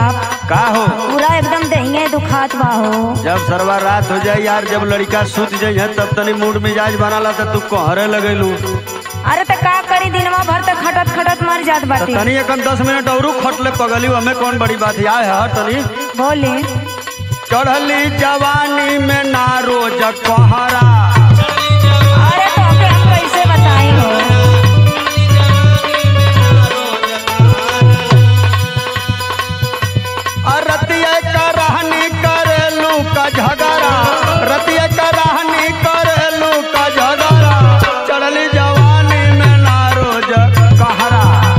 बाप का हो पूरा एकदम दहिए दुखात बा हो जब सरवा रात हो जाए यार जब लड़का सुत जाई है तब तनी मूड मिजाज बनाला त तू कहरे लगेलू अरे तो का करी दिनवा भर तक खटत खटत मर जात त बाटे तनी एकन दस मिनट औरू खटले पगली हमें कौन बड़ी बात है आए है तनी बोले चढ़ली जवानी में ना रोज कहरा अरे तो के हम कैसे बताई हो और रतिया का रहनी करेलू का झगड़ा रतिया का रहनी करेलू का झगड़ा चढ़ली जवानी में ना रोज कहरा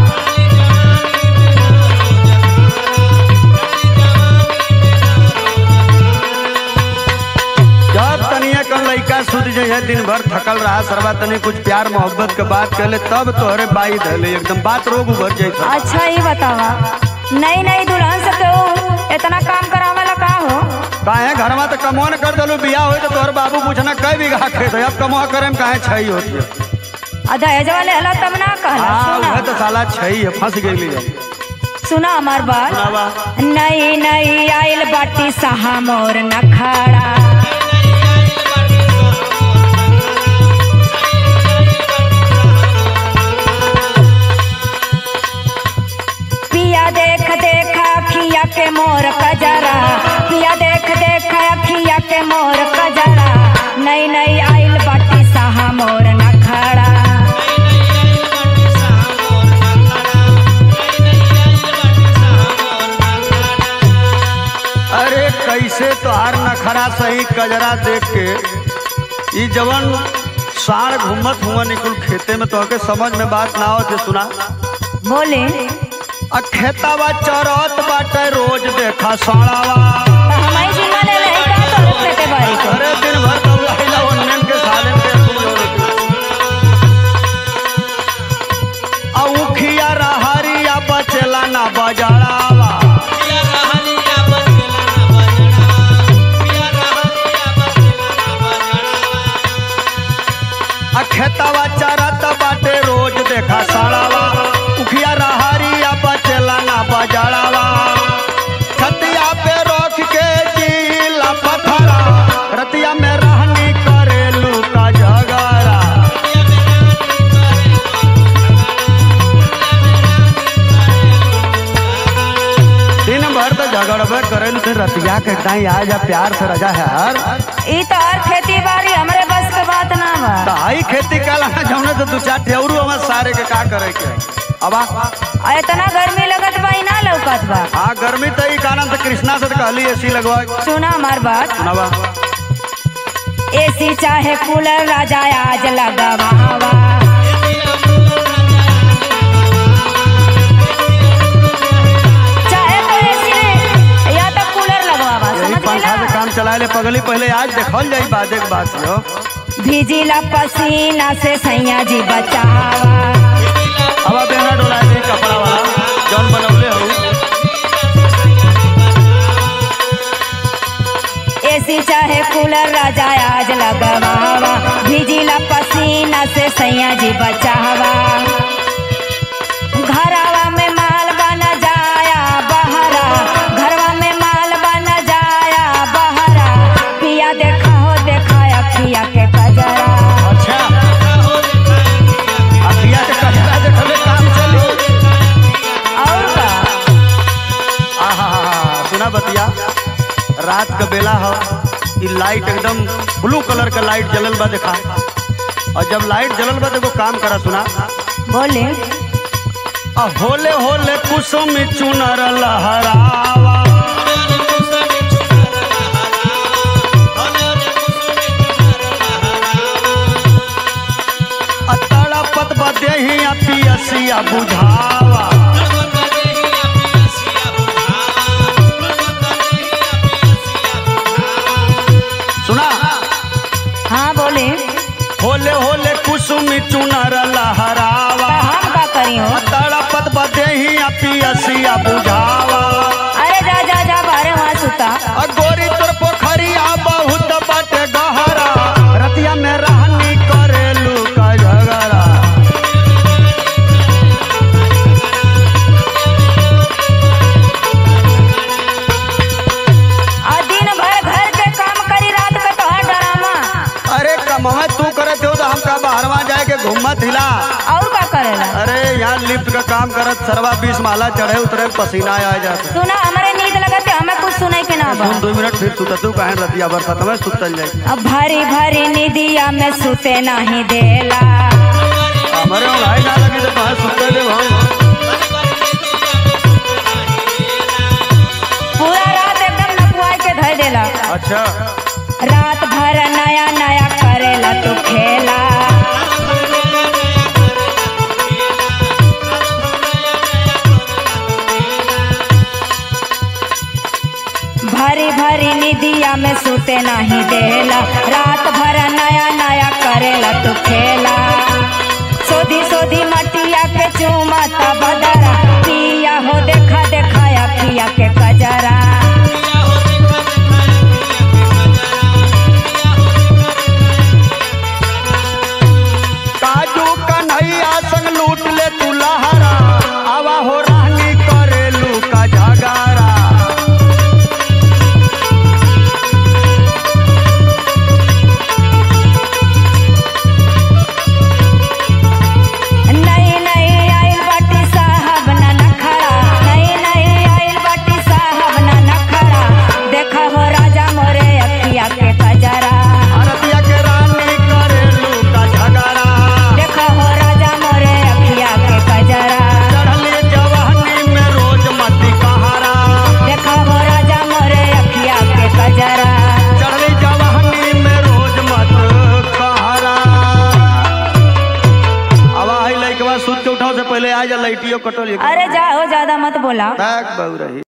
जब तनिया कल लइका सुत जाए दिन भर थकल रहा सरवा तनी कुछ प्यार मोहब्बत के बात कहले तब तोहरे बाई धले एकदम बात रोग उभर जाए अच्छा ही बतावा नई नई दुल्हन से तो इतना काम करावला का हो काहे घर में तो कमो न कर दलू बियाह होई तो तोहर बाबू पूछना कई बीघा खेत है अब कमो करे में काहे छई होती है आ दहेज वाले हला तब ना कहला हाँ सुना वह तो साला छई है फंस गई सुना हमार बात सुनावा नई नई आइल बाटी सहा मोर नखाड़ा पिया देख देख अखिया के मोर कजरा पिया देख देख अखिया के मोर कजरा नई नई आइल बाटी सहा मोर नखाड़ा अरे कैसे तोहार नखरा सही कजरा देख के ई जवन साढ़ घूमत हुआ निकुल खेते में तोहके समझ में बात ना होते सुना बोले आ खेतावा चरत बाटे रोज देखा साड़ावा तो हमारी जिम्मा ले रही का तो खेते बारी को अरे दिन भर दौड़ाइला ओन्नेन के सालन के तू जोड़ती। आ उखिया रहरिया बचेला ना बजाड़ावा आ खेतावा चरत बाटे रोज देखा साड़ावा उखिया रहरिया बचेला ना बजाड़ावा छतिया पे रोक के जीला पथरा रतिया में रहनी करेलू का झगड़ा दिन भर तो झगड़बे करेलू फिर रतिया के टाइम आ जा प्यार से रजा है यार ई तो और खेती बाड़ी हमरे बस के बात ना बा ताई खेती काला जौने तो दू चार ठेवरू हमार सारे के का करे के अबा आ इतना गर्मी लगत बा ई ना लौकत बा हाँ गर्मी तो ई कारण से कृष्णा से तो कहली एसी लगवा सुना हमार बात सुनावा एसी चाहे कूलर राजा आज लगावा चाहे तो एसी ने या तो कूलर लगवावा यही समझ पंखा से गेला काम चलाए ले पगली पहले आज देखल जाई बात एक बात यो भीजिला पसीना से सैया जी बचावा अब बेना डोला दे कपड़ा वाला जौन बनौले हो एसी चाहे कूलर राजा आज लगवावा भीजिला पसीना से सैया जी बचावा घरवा में माल बन जाया बहरा घरवा में माल बन जाया बहरा पिया देखा हो देखा अखिया के कजरा अच्छा अखिया के कचरा देखले काम चली और का आहा सुना बतिया रात का बेला हो ई लाइट एकदम ब्लू कलर का लाइट जलल बा देखा और जब लाइट जलल बा देखो काम करा सुना बोले आ होले होले कुसुम चुनर लहरावा आ तड़पत बदेही आ पियसिया बुझावा सुना हाँ बोले होले होले कुसुम चुनर लहरावा तो हम का करी हो आ तड़पत बदेही आ पियसिया बुझावा अरे जा जा जा बारे वहाँ सुता आ गोरी तोर पोखरिया बहुत बाटे गहरा रतिया में रहनी करेलू का झगड़ा ओए तू करे थे तो हम का बाहरवा जाए के घूमत हिला और का करेला अरे यहाँ लिफ्ट का काम करत सरवा बीस माला चढ़े उतरे पसीना आ जाता तू ना हमारे नींद लगते हमें कुछ सुने के ना बा सुन दो मिनट फिर सुत तू कहे रतिया बरसात में सुतल जाए अब भरी भरी निदिया में सुते नहीं देला हमारे वहाँ लाइट ना लगी तो कहे सुतल ले हम पूरा रात एकदम नकुआई के धर देला अच्छा रात भर नया नया करेला तू खेला भरी भरी निदिया में सुते नहीं देला रात भर नया नया करेला तू खेला सोधी सोधी मटिया के चूमता बदरा पिया हो देखा देखाया पिया के कजरा काजू कन्हैया संग लूट ले तू लहरा आवा हो रानी करेलू का झगारा नहीं नहीं आइल बाटी साहब ना नखरा नहीं नहीं आइल बाटी साहब ना नखरा देखा हो राजा मोरे अखिया के कजरा अरतिया के रानी करेलू का झगारा देखा हो राजा मोरे अखिया के कजरा चढ़ली जवानी में रोज मती कहारा देखा हो राजा मोरे अखिया के कजरा चढ़ली जवानी में रोज मत कहारा अब आई लइकवा सुत के उठाओ से पहले आ जा लाइटियो कटल अरे जाओ ज्यादा मत बोला बैग बहु रही